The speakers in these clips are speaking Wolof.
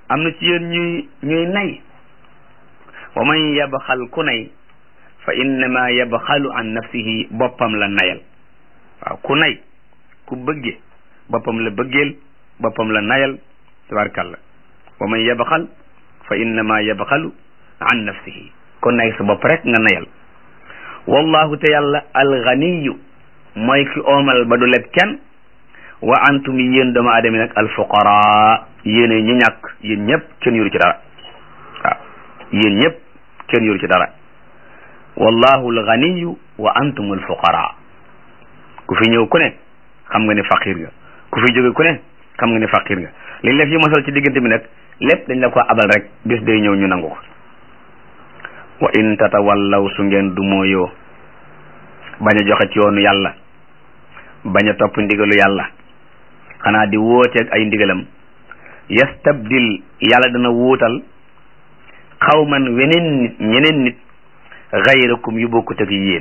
am na ci yéen ñuy ñuy nay wa man yabxal ku nay fa innama yabxalu an nafsihi boppam la nayal waaw ku nay ku bëgge boppam la bëggeel boppam la nayal tabarkalla wa man yabxal fa innama yabxalu an nafsihi kon nay sa bopp rek nga nayal wallahu te yàlla alganiyu mooy ki oomal ba du leb kenn wa antum yéen doomu aadama nag alfuqara yéene ñu ñàkk yéen ñëpp kenn yoru ci dara waaw yéen ñëpp kenn yoru ci dara wallahu alganiyu wa antum alfuqara ku fi ñëw ku ne xam nga ne faqir nga ku fi jóge ku ne xam nga ne faqir nga liñ la fi mosal ci diggante bi nag lépp dañ la ko abal rek bis day ñëw ñu nangu ko wa in tatawallaw su ngeen du mooyoo bañ a joxe ci yoonu yàlla bañ a topp ndigalu yàlla xanaa di wooteeg ay ndigalam yastabdil yàlla dana wuutal xawman weneen nit ñeneen nit xayrakum yu bokkut ak yéen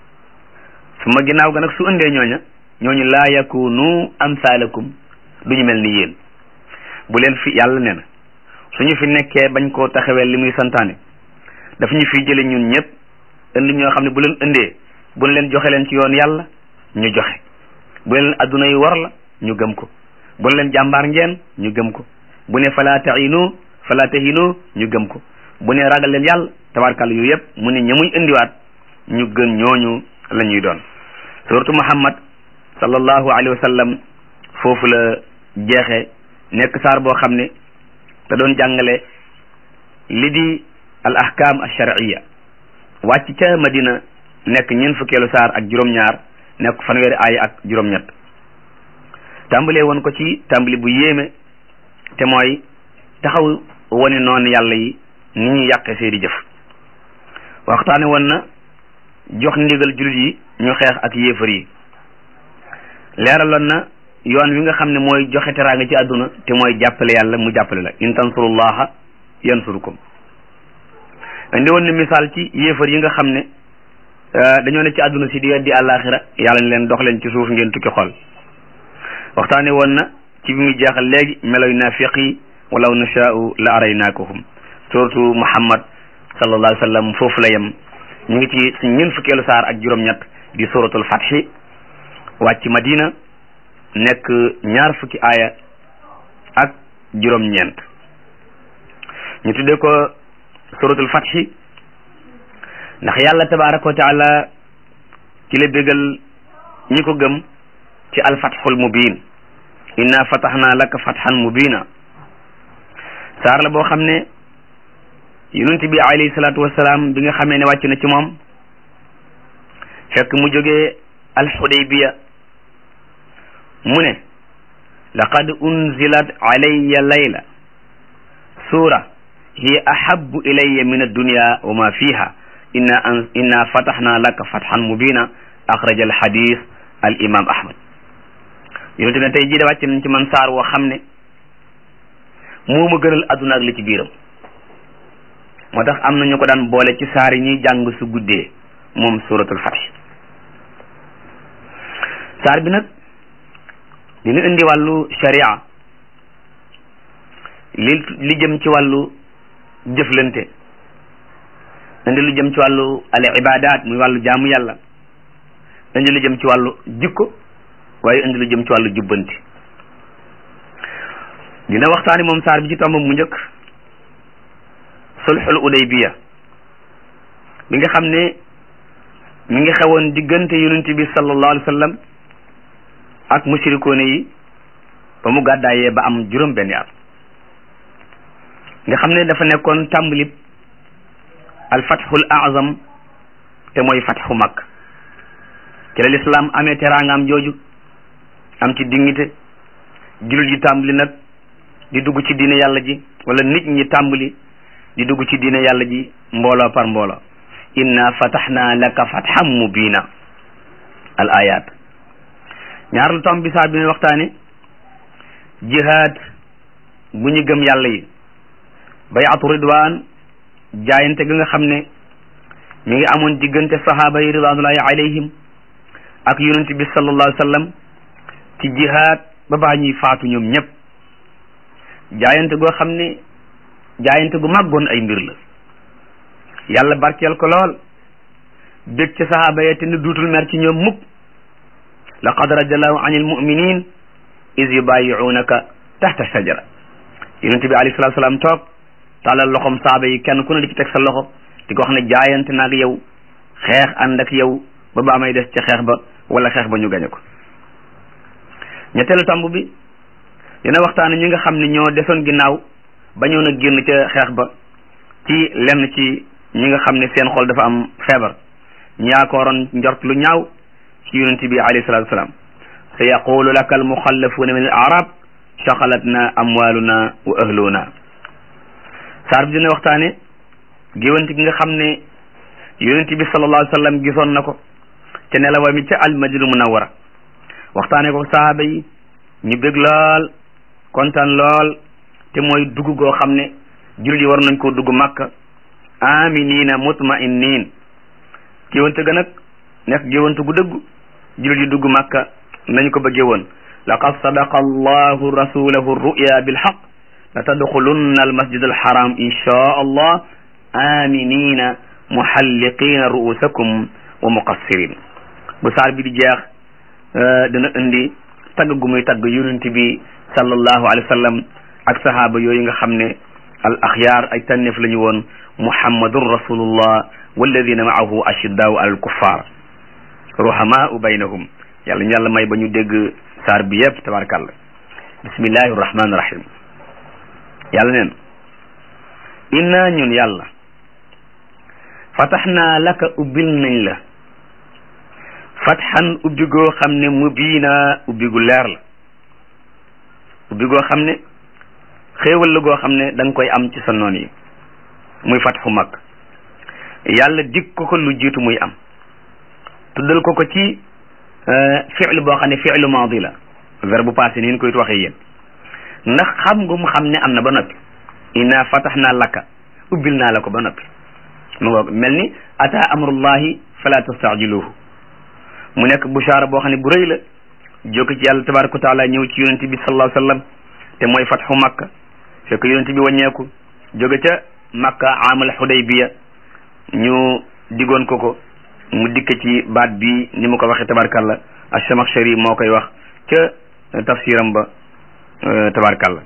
su ma ginnaaw ga nag su ëndee ñooña ñooñu laa yakunu amsaalakum duñu mel ni yéen bu leen fi yàlla nee na suñu fi nekkee bañ koo taxawee li muy santaane daf ñu fi jële ñun ñëpp indi ñoo xam ne bu leen indee bu leen joxe leen ci yoon yàlla ñu joxe bu leen adduna yi war la ñu gëm ko bu leen jàmbaar ngeen ñu gëm ko bu ne fala tahinu fala tahinu ñu gëm ko bu ne ragal leen yàlla tabarkàlla yu yëpp mu ne ña muy indiwaat ñu gën ñooñu la ñuy doon suratu muhammad sallallahu alayhi wa sallam foofu la jeexe nekk saar boo xam ne da doon jàngale li di al ahkam al shar'iyya wàcc ca madina nekk ñeent fukkeelu saar ak juróom-ñaar nekk fanweeri aaya ak juróom-ñett tàmbalee woon ko ci tàmbali bu yéeme te mooy taxaw wane noonu yàlla yi ni ñuy yàqe seeni jëf waxtaane woon na jox ndigal jullit yi ñu xeex ak yéefar yi leeraloon na yoon wi nga xam ne mooy joxe teraanga ci àdduna te mooy jàppale yàlla mu jàppale la in tansurullaha yansurukum indi woon ne misaal ci yéefar yi nga xam ne dañoo ne ci àdduna si di weddi àllaaxira yàlla ne leen dox leen ci suuf ngeen tukki xool waxtaane woon na ci bi muy jeexal léegi meloy naafiq yi walaw nashaa'u la araynaakuhum surtout Muhammad sallallahu alayhi wa sallam foofu la yem ñu ngi ci suñ ñeent fukkeelu saar ak juróom-ñett di suratul fathi wàcc Madina nekk ñaar fukki aaya ak juróom-ñeent ñu tuddee ko suratul fathi ndax yàlla tabaraka wa taala ci la bégal ñi ko gëm ci alfathul mubin inna fataxna laka fatxan mubina saar la boo xam ne yonent bi alayhi salaatu wasalaam bi nga xamee ne wàcc na ci moom fekk mu jógee alxudaybiya mu ne laqad unzilat alayya layla suura hiya ahabu ilayya min addunya wa ma fiha inna an inna fataxna laka fatxan mubina axraja alxadis al imam ahmad yonent ne tey jii de wàcc nañ ci man saar woo xam ne moo ma gënal adduna ak li ci biiram moo tax am na ñu ko daan boole ci saar yi ñuy jàng su guddee moom suratul fath saar bi nag dina indi wàllu sharia li li jëm ci wàllu jëflante indi lu jëm ci wàllu al ibadat muy wàllu jaamu yàlla indi lu jëm ci wàllu jikko waaye indi lu jëm ci wàllu jubbanti dina waxtaani moom saar bi ci tomb mu njëkk sulxul udaybiya bi nga xam ne mi ngi xewoon diggante yonent bi sallallahu alayhi wa sallam ak mushrikoone yi ba mu gàddaayee ba am juróom benni at nga xam ne dafa nekkoon tàmbalib al fatxul azam te mooy fatxu mag ci la lislaam amee teraangaam jooju am ci dignité jullit yi tàmbali nag di dugg ci diine yàlla ji wala nit ñi tàmbali di dugg ci diine yàlla ji mbooloo par mbooloo inna fataxna laka fatxan mubina al ayat ñaar lu tomb bi saa bi ne waxtaane jihaad bu ñu gëm yàlla yi bayatu ridwan jaayante gi nga xam ne mi ngi amoon diggante sahaaba yi ridwanullahi alayhim ak yonent bi sallallahu alayhi wa sallam ci jihaad ba baa ñuy faatu ñoom ñëpp jaayante goo xam ne jaayante gu màggoon ay mbir la yàlla barkeel ko lool bég ci sahaaba ya te ni duutul mer ci ñoom mukk laqad radiallahu an almuminin is yubayiunaka taxta shajara yonent bi alayhi salatu salaam toog tàllal loxom saaba yi kenn ku ne di ci teg sa loxo di ko wax ne jaayante naag yow xeex ànd ak yow ba ba may des ca xeex ba wala xeex ba ñu gañe ko ñetteelu tomb bi dina waxtaan ñi nga xam ne ñoo desoon ginnaaw bañoon a génn ca xeex ba ci lenn ci ñi nga xam ne seen xol dafa am feebar ñu yaakaaroon njort lu ñaaw ci yonent bi alayhi salatu wasalaam sa yaqulu laka almuxallafuuna min al arab shaqalatna amwaluna wa ahluna saar bi dina waxtaane géwante gi nga xam ne yonent bi sallallahu alayhi wa sallam gisoon na ko ca nelawa mi ca almadina munawara waxtaane ko sahaaba yi ñu bég lool kontaan lool te mooy dugg goo xam ne jullit yi war nañ koo dugg makka aminina mutmainin géwante ga nag nekk géwante gu dëggu jullit yi dugg makka nañ ko bëggee woon laqad sadaqa allahu rasulahu ruya bilhaq la tadxulunna almasjid alharam insha allah aminina muhalliqina ru'usakum wa muqassirin bu saar bi di jeex dana indi tagg gu muy tagg yonent bi sallallahu alayhi wa sallam ak sahaaba yooyu nga xam ne al axyaar ay tànneef la ñu woon muhammadun rasulullah walladina maahu ashiddaau ala alkuffar ruhamaau baynahum yàlla ñu yàlla may ba ñu dégg saar bi yëpp tabarakallah bismillahi rahmani rahim yàlla neen inna ñun yàlla fataxnaa laka ubbil nañ la fatxan ubbi goo xam ne mubiina ubbi gu leer la ubbi goo xam ne xéewal la goo xam ne da nga koy am ci sa noon yi muy fatxu mag yàlla dig ko ko lu jiitu muy am tuddal ko ko ci fi'lu boo xam ne fi'lu maadi la verbe passé ni ñu koy waxee yéen ndax xam nga mu xam ne am na ba noppi inna fataxnaa laka ubbil naa la ko ba noppi mu ngoog mel ni ata amrullahi fala tastajiluhu mu nekk bushaara boo xam ne bu rëy la jóge ci yàlla tabaraka wa taala ñëw ci yonente bi sallallahu alayhi wasallam te mooy fatxu makka fekk yonente bi wàññeeku jóge ca makka amal xudaybiya ñu digoon ko ko mu dikk ci baat bi ni mu ko waxee tabarakallah ash-Shamakhshari moo koy wax ca tafsiram ba tabarakallah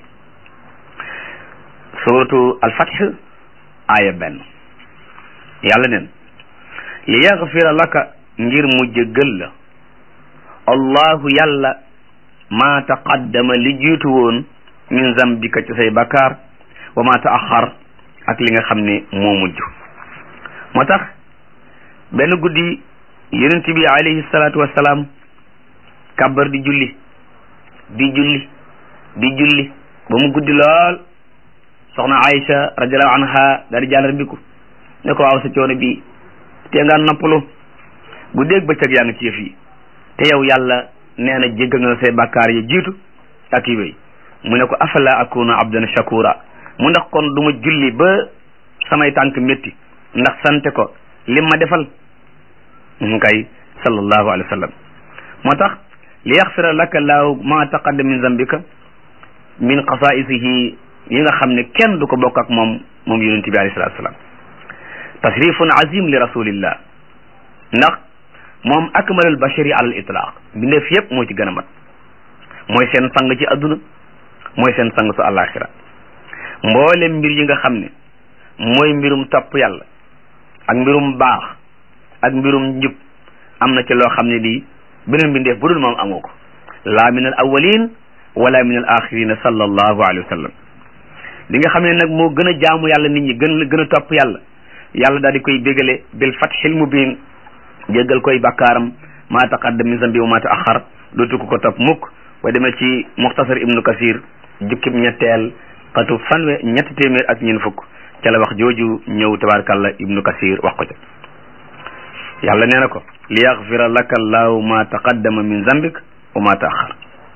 suratu al-Fath aaya benn yàlla neen li yaghfira laka ngir mu jéggal la allahu yàlla ma taqaddama li jiitu woon min zambika ci say bakkaar wa ma taaxar ak li nga xam ne moo mujj moo tax benn guddi yonent bi alayhi salaatu wassalaam kàbbar di julli di julli di julli ba mu guddi lool soxna Aïcha radiallahu anha daal di jàllar biku ne ko waaw sa coono bi te nga noppalu guddeeg bëccëg yaa ngi ci yëf yi te yow yàlla nee na jéggal nga say bàkkaar yi jiitu ak yi wéy mu ne ko afala akuna abdan shakura mu ndax kon du ma julli ba samay tànk métti ndax sante ko lim ma defal mu kay sallallahu alayhi wa sallam moo tax li yaxfira laka laahu ma taqaddama min zambika min xasaisihi yi nga xam ne kenn du ko bokk ak moom moom yonente bi alayhi salatu wasalam tasrifun azim li rasulillah ndax moom akmalul bashari ala al itlaq bindeef yëpp moo ci gën a mat mooy seen sang ci adduna mooy seen sang su àllaaxira mboolem mbir yi nga xam ne mooy mbirum topp yàlla ak mbirum baax ak mbirum njub am na ci loo xam ne lii beneen mbindeef bu dul moom amoo ko laa min al awalin wala min al axirina sallallahu alayhi wa sallam li nga xam ne nag moo gën a jaamu yàlla nit ñi gën gën a topp yàlla yàlla daal di koy bégale bil fathil mubin jéggal koy bakkaaram maa taqaddam min zambi wa maa taaxar dootu ko ko topp mukk wa demee ci muxtasar ibnu kasir jukkib ñetteel xatu fanwe ñetti téeméer ak ñeen fukk ca la wax jooju ñëw tabarakàllah ibnu kasir wax ko ca yàlla nee na ko li yaxfira laka allahu ma taqaddama min zambik wa ma taaxar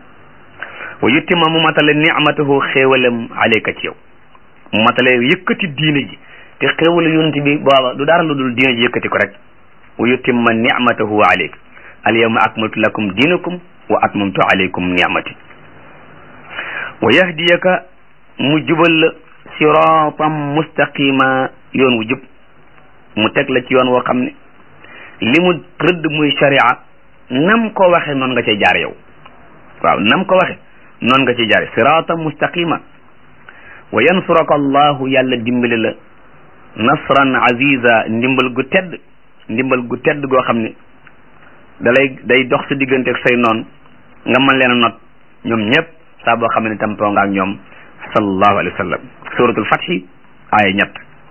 wa yuttima mu matale nicmatahu xéewalam alayka ci yow mu matale yëkkati diine ji te xéewalu yonent bi booba du dara lu dul diine ji yëkkati ko rek wa yutimma nicmatahu alayka al yawma akmaltu lakum diinakum wa atmamtu alaykum nicmati wa yahdiyaka mu jubal la siratan mustaqima yoon wu jub mu teg la ci yoon woo xam ne li mu rëdd muy sharia nam ko waxe noonu nga cay jaar yow waaw nam ko waxe noonu nga cay jaar siratan mustaqima wa yansuraka allahu yàlla dimbali la nasran aziza ndimbal gu tedd ndimbal gu tedd goo xam ne dalay day dox sa diggante ak say noon nga mën leen a not ñoom ñëpp saa boo xam ne tampoo nga ak ñoom sallallahu alayhi wa sallam suratul fathi aaya ñett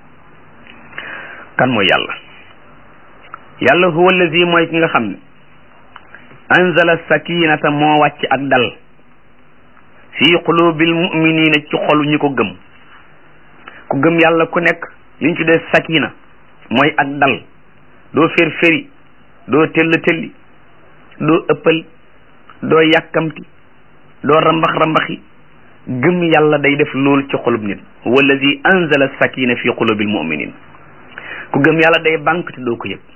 kan mooy yàlla yàlla huwa allazi mooy ki nga xam ne anzala sakinata moo wàcc ak dal fi qulubil muminina ci xolu ñi ko gëm ku gëm yàlla ku nekk li ñu tuddee sakina mooy ak dal doo fér féri doo tell telli doo ëppal doo yàkkamti doo rambax rambaxi gëm yàlla day def loolu ci xolub nit wallazi anzala sakina fi qulubil muminin ku gëm yàlla day banque te doo ko yëg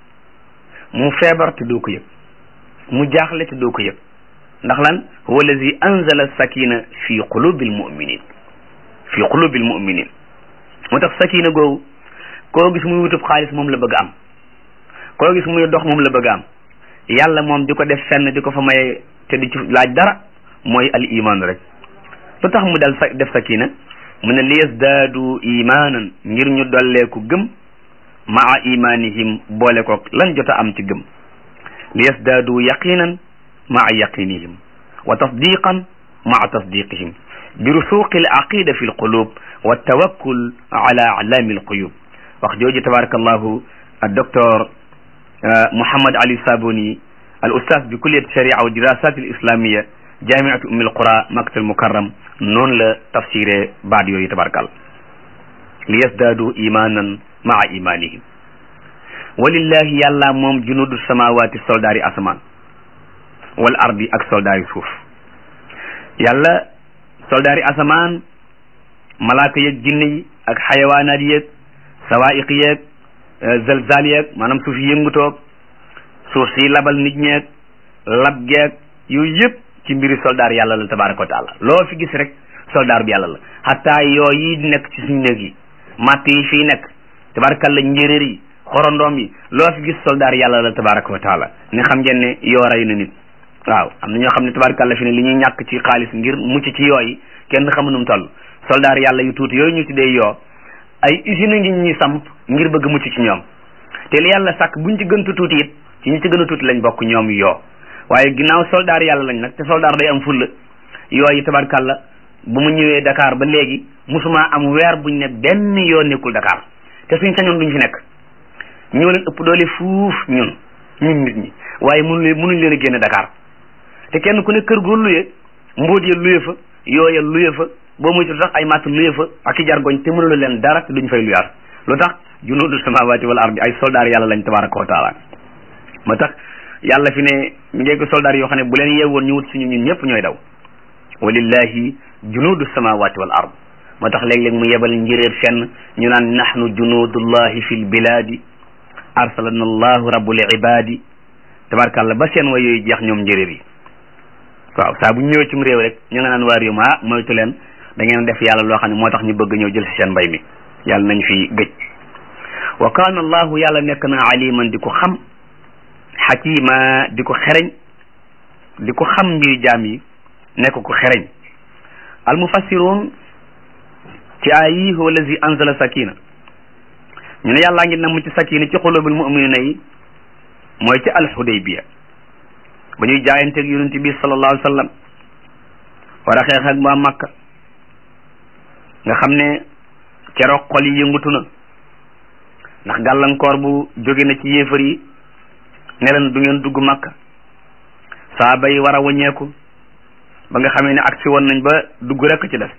mu feebar te doo ko yëg mu jaaxle te doo ko yëg ndax lan wallazi anzala sakina fi qulubil muminin fi qulubil muminin moo tax sakina googu koo gis muy wutub xaalis moom la bëgg am koo gis muy dox moom la bëgg am yàlla moom di ko def fenn di ko fa maye te di ci laaj dara mooy al iman rek lu tax mu dal sa def sakina mu ne liyasdaadu imanan ngir ñu dolleeku gëm maa imanihim boole ko lan jot a am ci gëm liyasdaadu yaqinan maa yaqinihim wa tasdiqan maa tasdiqihim bi rusuqi al aqida fi al qulub wa tawakkul ala alami al quyub wax jooju tabarakallahu al docteur Mouhammad Ali Sabuni al ustaz bi kulliyat sharia wa dirasat al islamia jamiatu ummi al qura makkat al mukarram noonu la tafsiré baat yooyu tabarakal li yasdaadu imanan maa imanihim walillahi yàlla moom junudu samawati soldaari asamaan wal ardi ak soldaari suuf yàlla soldaari asamaan malaaka yeeg jinne yi ak xayawaanaat yeeg sawaiq yeeg zalzal yeeg maanaam suuf yi yëngutoog suuf si labal nit ñeeg lab geeg yooyu yëpp ci mbiri soldaar yàlla la tabaraka wa taala loo fi gis rek soldaar bi yàlla la xataa yoo yi nekk ci suñu néeg yi matt yi fii nekk tabarakalla njéréer yi xorondoom yi loo fi gis soldaar yàlla la tabaraka wa taala ni xam ngeen ne yoo rey na nit waaw am na ñoo xam ne tabarakalla fi ne li ñuy ñàkk ci xaalis ngir mucc ci yooyu kenn xamu nu mu toll soldaar yàlla yu tuuti yooyu ñu tuddee yoo ay usine ngi ñuy samp ngir bëgg mucc ci ñoom te li yàlla sàkk buñ ci gëntu tuuti it ci ñi ci gën a tuuti lañ bokk ñoom yoo waaye ginnaaw soldaar yàlla lañ nag te soldaar day am fulla yooyu tabarkalla bu mu ñëwee Dakar ba léegi musuma am weer buñ ne benn yoo nekkul Dakar te suñ sañoon duñ fi nekk ñoo leen ëpp doole fuuf ñun ñun nit ñi waaye mënu leen mënuñ leen a génne Dakar te kenn ku ne kër goo luye mbóot ya luye fa yooya luye fa boo muytu sax ay matt luye fa ak i jargoñ te mënula leen dara te duñ fay luyaat lu tax junuudu samawati wal ardi ay soldaar yàlla lañ tabaraka wa taala moo tax yàlla fi ne mi ngi ko soldaar yoo xam ne bu leen yeewoon ñu wut suñu ñun ñëpp ñooy daw walillahi junuudu samawati wal ard moo tax léeg-léeg mu yebal njëréer fenn ñu naan nahnu junuudullahi fi l biladi arsalana allahu rabbul ibadi tabarakàllah ba seen way yooyu jeex ñoom njëréer yi waaw saa bu ñu ñëwee cim réew rek ñu nga naan waa réew ma ah moytu leen da ngeen def yàlla loo xam ne moo tax ñu bëgg ñëw jël si seen mbay mi yàlla nañ fi gëj wa kaana allahu yàlla nekk na aliman di ko xam xakima di ko xereñ di ko xam mbiri jaam yi nekk ko xereñ al mufassirun ci ay yi huwa allazi anzala sakina ñu ne yàllaa ngi namm ci sakina ci xulubil muminina yi mooy ci alxudaybiya ba ñuy jaayanteeg yonent bi sallallahu alayhi wa sallam war a xeex ak waa Makka nga xam ne keroog xol yi yëngutu na ndax gàllankoor bu jóge na ci yéefar yi ne leen du ngeen dugg Makka saaba yi war a wàññeeku ba nga xamee ne agsi woon nañ ba dugg rekk ci def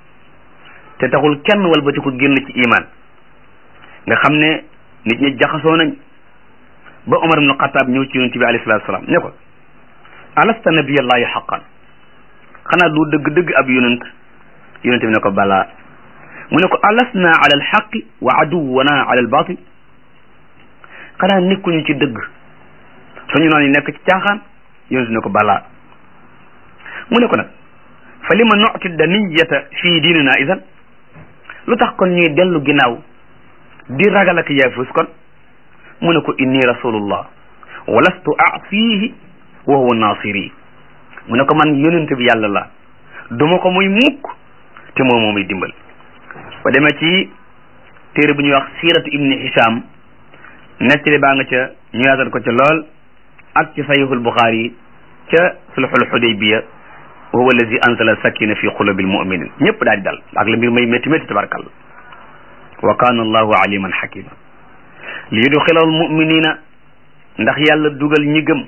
te taxul kenn walbati ko génn ci iman nga xam ne nit ñi jaxasoo nañ ba Omar ibn Xataab ñëw ci yonent bi alayhi salaatu salaam ne ko alasta nabiyallahi xaqan xanaa du dëgg-dëgg ab yonent yonent bi ne ko balaa mu ne ko alasna ala alxaqi wa aduwana ala albatil xanaa nekkuñu ci dëgg suñu noonu yi nekk ci caaxaan yonent ne ko balaa mu ne ko nag fa lima nuti daniyata fii diinina idan lu tax kon ñuy dellu ginnaaw di ragal ak yaafus kon mu ne ko inni rasulullah wa lastu asihi wa huwa nasiri mu ne ko man yonent bi yàlla la duma ko muy mukk te moom moo muy dimbal ba demee ci téere bu ñuy wax siiratu ibni hisham nettali baa nga ca ñu yaatal ko ca lool ak ci sahihul buxaari ca sulhul hudaybiya wa huwa allazi anzala sakina fi qulubil muminin ñëpp daal di dal ak la mbir may métti métti tabarkalla wa kana allahu aliman hakima li yudxila al muminina ndax yàlla dugal ñi gëm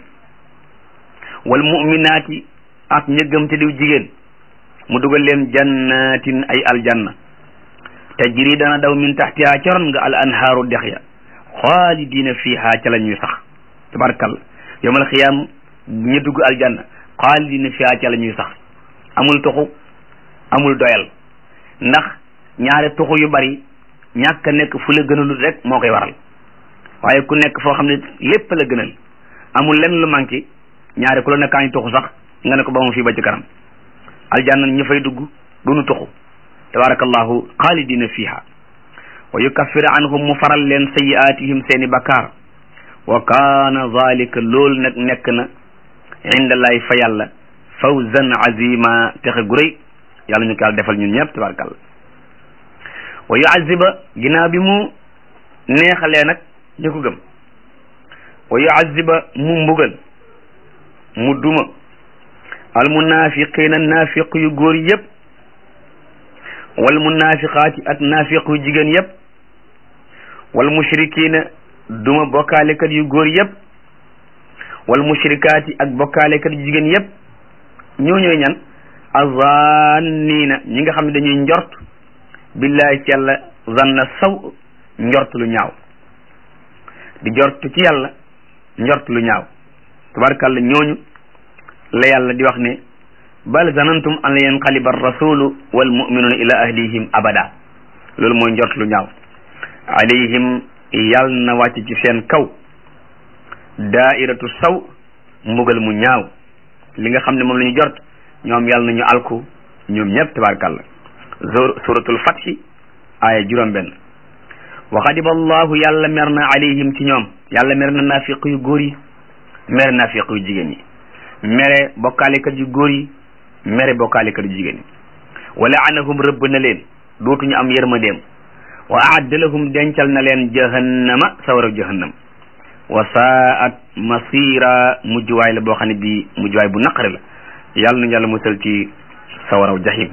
wal muminaati ak ñi gëm te diw jigéen mu dugal leen jannatin ay aljanna tajri dana daw min taxtiha caron nga al anhaaru dex ya xaalidina fiha ca la ñuy sax tabarkalla yawmal xiyaam ñu dugg aljanna xaalidina fiha ca la ñuy sax amul tuxu amul doyal ndax ñaare tuxu yu bari ñàkk a nekk fu la gënalul rek moo koy waral waaye ku nekk foo xam ne lépp la gënal amul lenn lu manqué ñaare ku la nekkaa ñu tuxu sax nga ne ko ba mu fii ba ci kanam aljanna ñu fay dugg duñu tuxu tabarakallahu xaalidina fiha wa yukaffir anhum mu faral leen sayiatihim seeni bakkaar wa kaana zalika loolu nag nekk na indallahi fa yàlla fawzan azima texe gu rëy yàlla ñu ko yàlla defal ñun ñëpp tabarakallah wa yuaziba ginnaaw bi mu neexalee nag ñu ko gëm wa yuaziba mu mbugal mu duma al munafiqina naafiq yu góor yëpp wal munafiqaati ak naafiq yu jigéen yëpp wal mushrikina duma bokkaalekat yu góor yëpp wal mushrikaati ak bokkaalekat yu jigéen yëpp ñoo ñooy ñan azannina ñi nga xam ne dañuy njort billahi ci yàlla zanna saw njort lu ñaaw di njort ci yàlla njort lu ñaaw tabarakàlla ñooñu la yàlla di wax ne bal zanantum an la yanqaliba rasulu wal muminuna ila ahlihim abada loolu mooy njort lu ñaaw alayhim yàlla na wàcc ci seen kaw daairatu saw mbugal mu ñaaw li nga xam ne moom la ñu jort ñoom yàlla nañu alku ñoom ñëpp tabarakallah suratul fathi aaya juróom benn wa xadiba allahu yàlla mer na alayhim ci ñoom yàlla mer na naafiq yu góor yi mere naafiq yu jigéen yi mere bokkaalekat yu góor yi mere bokkaalekat yu jigéen yi wa laanahum rëbb na leen dootuñu am yërmandeem wa aadda lahum dencal na leen jahannama sawara jahannam wa saat masira mujjuwaay la boo xam ne bii mujjuwaay bu naqari la yàlla nañu yàlla musal ci sawaraw jahim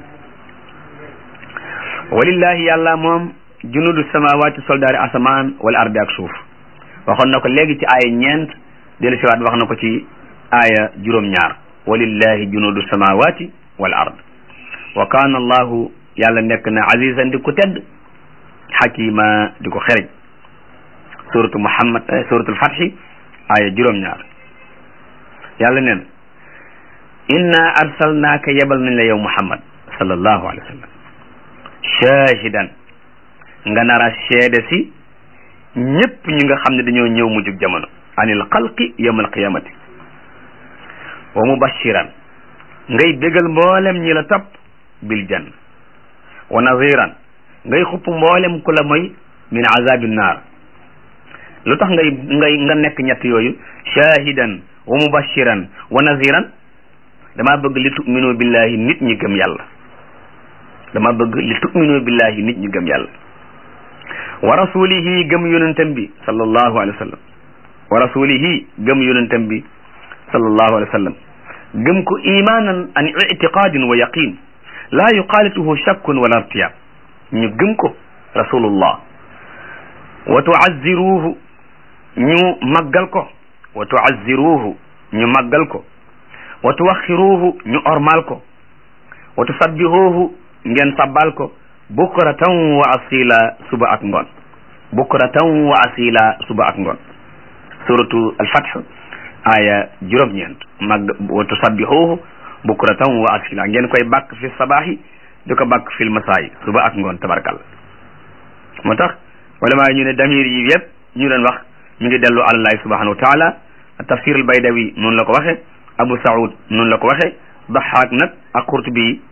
walillahi yàlla moom junudu samawaati soldaari asamaan wala ardi ak suuf waxoon na ko léegi ci aaya ñeent dellu siwaat wax na ko ci aaya juróom-ñaar walillahi junudu samawaati wal ard wa kaana allahu yàlla nekk na azizan di ko tedd xakima di ko xereñ suratu muhammad suratul fathi aaya juróom-ñaar yàlla neen inna arsalnaaka yebal nañ la yow muhammad sallallahu alayhi wa sallam shahidan nga nar a seede si ñépp ñi nga xam ne dañoo ñëw mujjug jamono anil xalqi yawmal qiyamati wa mubashiran ngay bégal mboolem ñi la topp bil jann wa naziran ngay xupp mboolem ku la mooy min azabi naar lu tax ngay ngay nga nekk ñett yooyu shahidan wa mubashiran wa naziran dama bëgg li tu'minu billahi nit ñi gëm yàlla dama bëgg li tu'minu billahi nit ñi gëm yàlla wa rasulihi gëm yonentam bi sallallahu alayhi wa sallam wa rasulihi gëm yonentam bi sallallahu alayhi wa sallam gëm ko imanan an itiqadin wa yaqin la yuqalituhu shakkun wala irtiyab ñu gëm ko rasulullah wa tuazziruhu ñu màggal ko wa tuazziruhu ñu màggal ko wa tuwaxiruhu ñu ormal ko wa tusabbihuhu ngeen sabbal ko bukratan wa asila suba ak ngoon bukratan wa asila suba ak ngoon suratu alfath aya juróom-ñeent mag wa tusabbihuhu bukratan wa asila ngeen koy bàkk fi sabaahi di ko bàkk fil masaayi suba ak ngoon tabarkal moo tax wala maa ñu ne damir yi yëpp ñu doon wax mi ngi dellu alallahi subhanahu wa taala tafsir al baydawi noonu la ko waxe abu saoud noonu la ko waxe daxaak nag ak qurtubi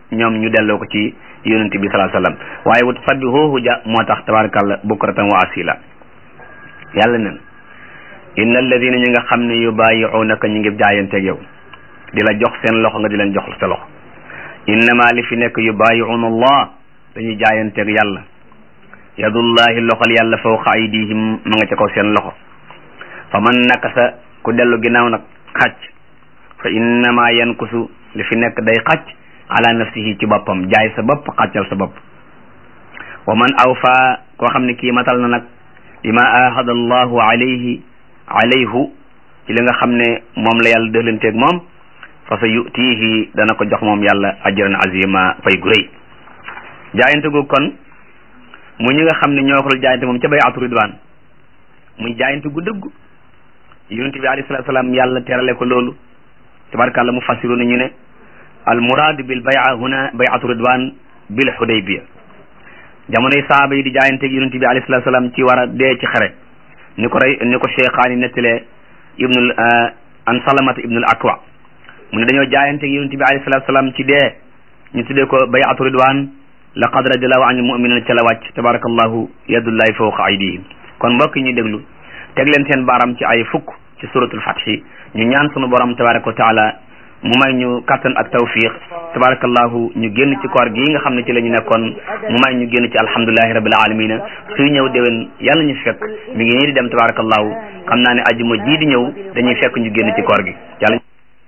ñoom ñu delloo ko ci yonent bi sallallahu alayhi wasallam waaye wut sabbihuhu ja moo tax tabarakallah bukratan wa asila yàlla nen inna alladina ñi nga xam ne yubayi'unaka ñu ngi jaayanteeg yow di la jox seen loxo nga di leen jox sa loxo innama li fi nekk yubayi'una allah dañuy jaayanteeg yàlla yadullahi loxol yàlla fawqa aydihim ma nga ca kaw seen loxo fa man nakasa ku dellu ginnaaw nag xacc fa innama yankusu li fi nekk day xacc ala nafsihi ci boppam jaay sa bopp xàccal sa bopp wa man awfa koo xam ne kii matal na nag bima ahada allahu alayhi alayhu ci li nga xam ne moom la yàlla dëxlanteeg moom fa sa yutihi dana ko jox moom yàlla ajran azima fay gu rëy jaayante gu kon mu ñi nga xam ne ñoo ko dul jaayante moom ca bayatu ridwan muy jaayante gu dëggu yonent bi alayhi salatu salaam yàlla terale ko loolu tabarakàllah mu fassiru na ñu ne al murad bil bay'a huna bay'atu ridwan bil hudaybiya jamonoy saaba yi di jaayanteeg yonent bi alayhi salatu salaam ci war a dee ci xare ni ko rey ni ko cheikhaani nettalee ibnul an salamata ibnul akwa mu ne dañoo jaayanteeg yonent bi alayhi salatu salaam ci dee ñu tuddee ko bay'atu ridwan laqad radiallahu anil mu'minina ca la wàcc tabarakallahu yadullahi fawqa aydihim kon mbokk yi ñu déglu teg leen seen baaram ci ay fukk ci suratul fathi ñu ñaan sunu borom tabaraka wa taala mu may ñu kattan ak tawfiq tabarakallahu ñu génn ci koor gi nga xam ne ci la ñu nekkoon mu may ñu génn ci alhamdulillahi rabbil alamina suy ñëw déwén yàlla ñu fekk mi ngi nii di dem tabarakallahu xam naa ne ajuma jii di ñëw dañuy fekk ñu génn ci koor gi yàlla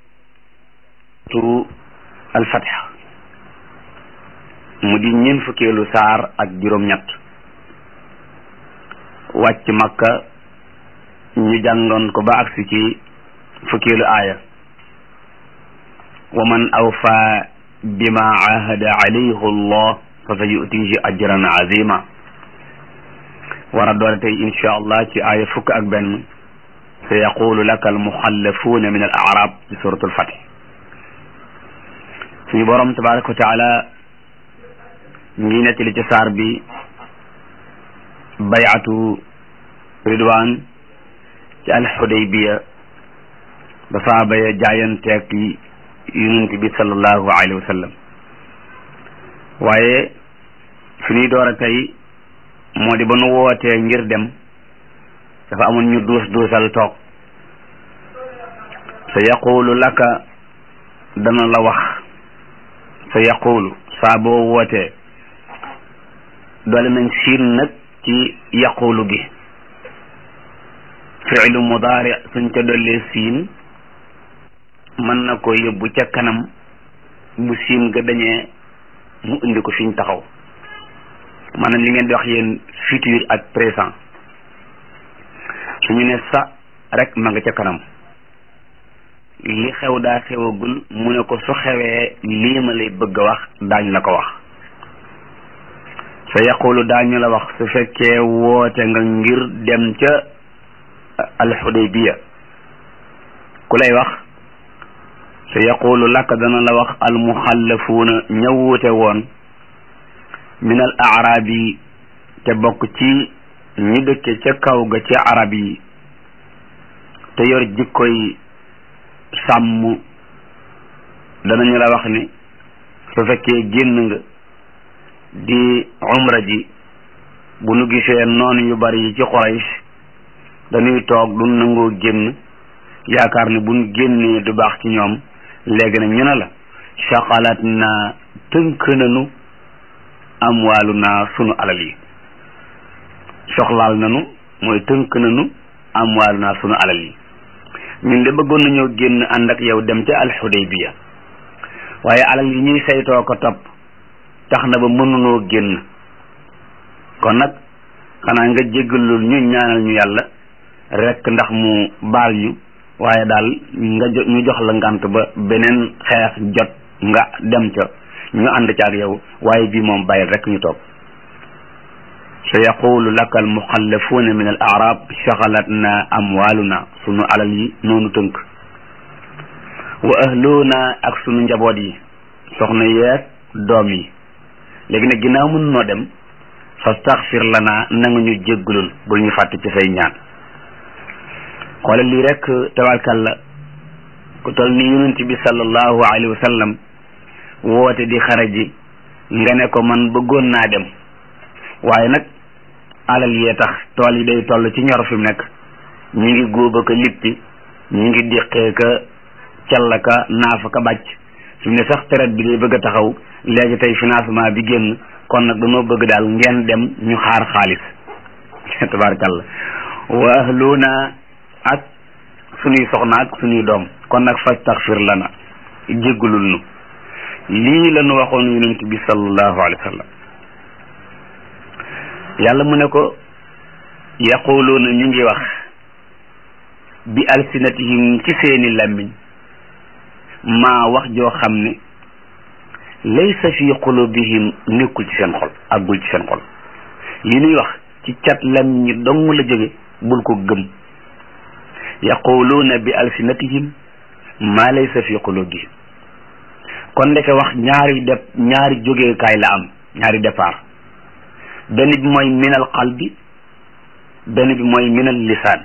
turu al fath mu di ñeen fukkeelu saar ak juróom-ñett wàcc makka ñu jàngoon ko ba agsi ci fukkeelu aaya wa man awfa bima ahada alayhi allah fa sa yutihi ajran azima war a doole tey insha allah ci aaya fukk ak benn sa yaqulu laka almuxallafuuna min al arab ci suratul fatih suñu borom tabaraka wa taala ngi nettali ci saar bi bayatu ridwan ci alxudaybiya ba saaba ya jaayanteeg yonent bi sallallahu alayhi wa sallam waaye fi ñuy door a tey moo di ba nu wootee ngir dem dafa amoon ñu duus duusal toog sa yaqulu laka dana la wax sa yaqulu saa boo wootee doole nañ siin nag ci yaqulu gi fiilu mudaari suñ ca dollee siin mën na ko yóbbu ca kanam bu siin ga dañee mu indi ko fiñ taxaw maanaam li ngeen di wax yéen futur ak présent suñu ne sa rek ma nga ca kanam li xew daa xewagul mu ne ko su xewee lii ma lay bëgg a wax daañ la ko wax sa yaqulu daañu la wax su fekkee woote nga ngir dem ca alxudaybiya ku lay wax sa yaqulu laka dana la wax almuxallafuuna ña wuute woon min al arabi te bokk ci ñi dëkke ca kaw ga ci arab yi te yor jikkoy sàmm danañu la wax ni su fekkee génn nga di umra ji bu nu gisee noonu yu bari yi ci Quraysh dañuy toog du nangoo génn yaakaar ne buñ génnee du baax ci ñoom léegi nag ñu ne la shaqalat na tënk nanu amwaalu naa sunu alal yi soxlaal nanu mooy tënk nanu amwaalu naa sunu alal yi ñun de bëggoon nañoo génn ànd ak yow dem ca alxudaybiya waaye alal yi ñuy saytoo ko topp tax na ba mënunoo génn kon nag xanaa nga jéggalul ñu ñaanal ñu yàlla rek ndax mu baal ñu waaye daal nga jo ñu jox la ngant ba beneen xeex jot nga dem ca ñu ànd ca ak yow waaye bii moom bàyyil rek ñu toog sa yaqulu laka almuxallafuuna min al arab shagalatna amwaaluna sunu alal yi noonu tënk wa ahluna ak sunu njaboot yi soxna yeeg doom yi léegi nag ginnaaw mën noo dem fastaxfir lana na nga ñu jéggalul bul ñu fàtte ci say ñaan xoolal lii rek tabarkalla ku toll ni yonent bi sallallahu alayhi wa sallam woote di xaraji nga ne ko man bëggoon naa dem waaye nag alal yee tax tool yi day toll ci ñor fi mu nekk ñi ngi góoba ko lippi ñi ngi déqee ka calla ka naafa ka bàcc fi mu ne sax traite bi day bëgg a taxaw léegi tey financement bi génn kon nag dañoo bëgg daal ngeen dem ñu xaar xaalis tabarakallah wa ahluna ak suñuy soxna ak suñuy doom kon nag fastaxfir lana jéggulul nu lii la nu waxoon yonent bi sallallahu alayhi wa sallam yàlla mu ne ko yaquluuna ñu ngi wax bi alsinatihim ci seeni làmmiñ maa wax joo xam ne laysa fi qulubihim nekkul ci seen xol àggul ci seen xol li ñuy wax ci cat làmmiñ ñi dong la jóge bul ko gëm yaquluuna bi alsinatihim maa laysa fi qulubihim kon ndeke wax ñaari dep ñaari jógeekaay la am ñaari départ benn bi mooy minal qalbi benn bi mooy minal lisaan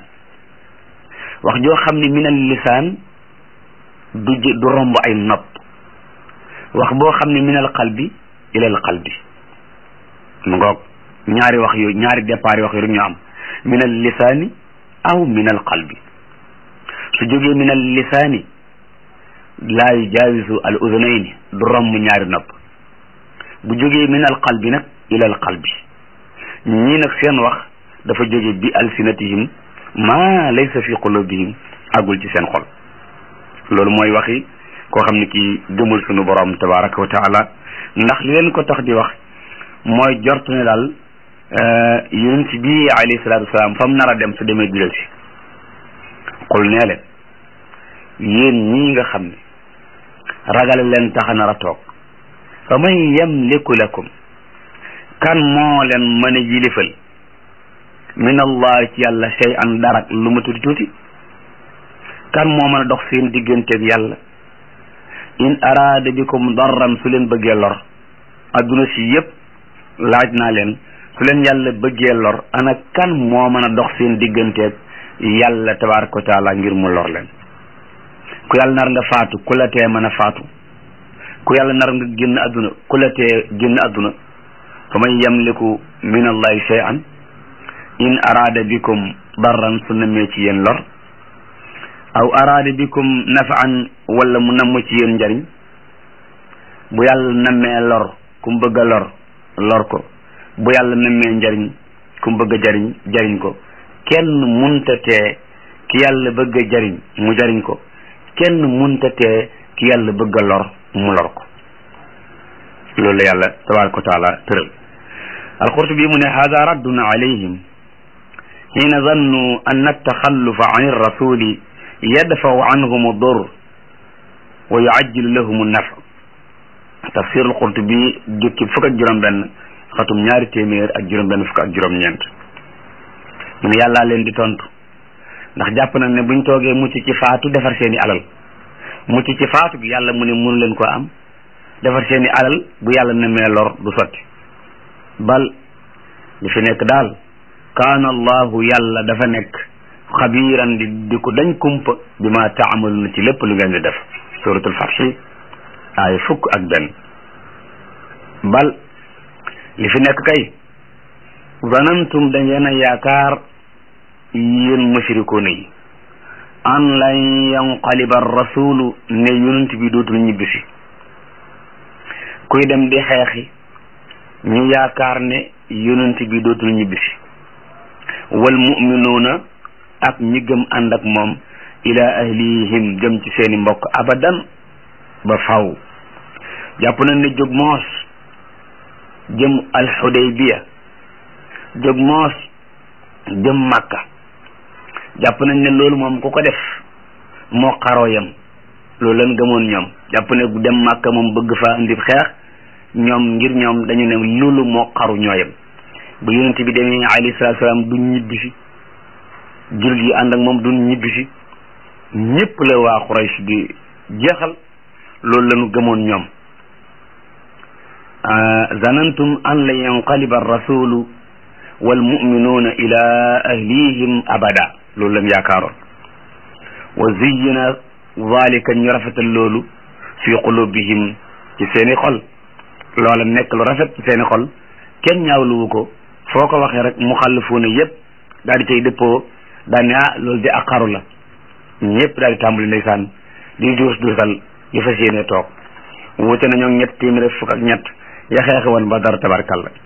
wax joo xam ne minal lisaan du du romb ay nopp wax boo xam ne minal qalbi ilal qalbi mu ngoog ñaari wax yooyu ñaari départ wax yooyu ñu am minal lisaani aw minal qalbi su jógee minal lisaani laa yujaawisu al udunayni du romb ñaari nopp bu jógee minal qalbi nag ilal qalbi ñii nag seen wax dafa jóge bi alsinatihim ma laysa fi qulubihim agul ci seen xol loolu mooy waxi koo xam ne kii gëmul sunu borom tabaraka wa taala ndax li leen ko tax di wax mooy jort ne daal yonent bi alayhi salaatu wasalaam fa mu nar a dem su demee du si xul nee leen yéen ñii nga xam ne ragal leen tax a nar a toog fa man yamliku lakum kan moo leen mën a yilifal min allah ci yàlla shay an darak lu ma tuuti tuuti kan moo mën a dox seen digganteeg yàlla in araada bikum darran su leen bëggee lor adduna si yépp laaj naa leen su leen yàlla bëggee lor ana kan moo mën a dox seen digganteeg yàlla tabaraka wa taala ngir mu lor leen ku yàlla nar nga faatu ku la tee mën a faatu ku yàlla nar nga génn adduna ku la tee génn adduna fa man yamliku min allahi shay'an in araada bikum darran su namee ci yéen lor aw araada bikum nafaan wala mu namm ci yéen njariñ bu yàlla nammee lor ku mu bëgg a lor lor ko bu yàlla nammee njariñ ku mu bëgg a jariñ jariñ ko kenn munta tee ki yàlla bëgg a jariñ mu jariñ ko kenn munta tee ki yàlla bëgg a lor mu lor ko loolu la yàlla tabaraka wa taala tëral alqurtubi mu ne hada raddun alayhim xiina zannu an attaxallufa an irrasuli yadfaw anhum dur wa yuajjilu lahum naf tafsir alqurtubi jukki fukk ak juróom benn xatum ñaari téeméer ak juróom benn fukk ak juróom ñeent mu ne yàllaa leen di tontu ndax jàpp nañ ne buñ toogee mucc ci faatu defar seeni alal mucc ci faatu gi yàlla mu ne mënu leen ko am defar seeni alal bu yàlla nemee lor du sotti bal li fi nekk daal kaana allahu yàlla dafa nekk xabiiran di di ko dañ kumpa bi ma taamalu na ci lépp lu ngeen di def suratul fatxi ay fukk ak benn bal li fi nekk kay zanantum da ngeen a yaakaar yéen mushrikoona yi an lan yanqaliba rasulu ne yonent bi dootul ñibbisi kuy dem di xeexi ñu yaakaar ne yonent bi dootul ñibbisi wal muminuuna ak ñi gëm ànd ak moom ila ahlihim jëm ci seeni mbokk abadan ba faw jàpp nañ ne jóg moos jëm alxudaybiya jóg moos jëm màkka jàpp nañ ne loolu moom ku ko def moo xaroo yam loolu lan gëmoon ñoom jàpp ne dem màkka moom bëgg fa indi xeex ñoom ngir ñoom dañu ne loolu moo xaru ñooyam bu yonent bi demee alayhi salaatu salaam duñ ñibbi si jullit yi ànd ak moom duñ ñibbi si ñépp la waa Quraysh di jeexal loolu lañu gëmoon ñoom zanantum an la yanqaliba rasulu wal muminuuna ila ahlihim abada loolu lañ yaakaaroon wa ziyyina zalika ñu rafetal loolu fi qulubihim ci seeni xol loola nekk lu rafet ci seeni xol kenn ñaawluwu ko foo ko waxee rek mu xàll fuuna yépp daal di cay dëppoo daal ne ah loolu di ak xaru la ñëpp daal di tàmbali ndeysaan di duus duusal yu fas yéene toog wute nañoo ñett téeméer fukk ak ñett ya xeexe woon ba dara tabarkalla